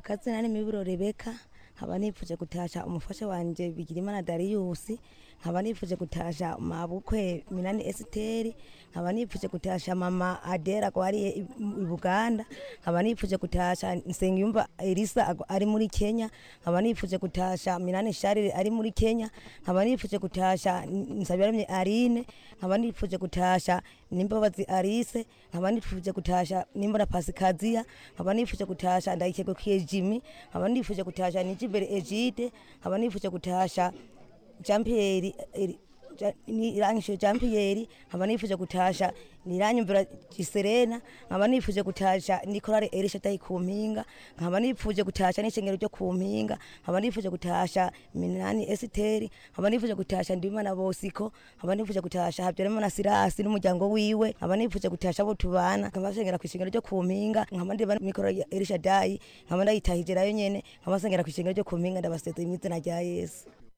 akazina ni miburo rebeka nkaba nifuje gutasha umufasha wanje bigirimana dariyusi nkaba nifuje gutasha mabukwe minani esiteri nkaba nifuje gutasha mama adera gwariye i i buganda nkaba nifuje gutasha nsengiyumva elisa ago- ari muri kenya nkaba nifuje gutasha minani sharire ari muri kenya nkaba nifuje gutasha nsabirarimye arine nkaba nifuje gutasha nimbabazi arise nkaba nifuje gutasha nimbona pasikaziya nkaba nifuje gutasha ndayikegukiye jimi nkaba nifuje gutasha nijimbere egide nkaba nifuje gutasha jean pierre eri- Ja- nirangishije jean pierre nkaba nifuje gutasha niranyumvira giserena nkaba nifuje gutasha nikorare erisha dayi ku mpinga nkaba nifuje gutasha n'ishengero ryo ku mpinga nkaba nifuje gutasha minani esiteri nkaba nifuje gutasha ndimana bosiko nkaba nifuje gutasha habyarimana sirasi n'umuryango wiwe nkaba nifuje gutasha abo tubana nkaba nsengera ku ishengero ryo ku mpinga nkaba ndiba mikorare ya erisha dayi nkaba ndayitahije nayo nyene nkaba nsengera ku ishengero ryo ku mpinga ndabasezeye mu izina rya yesu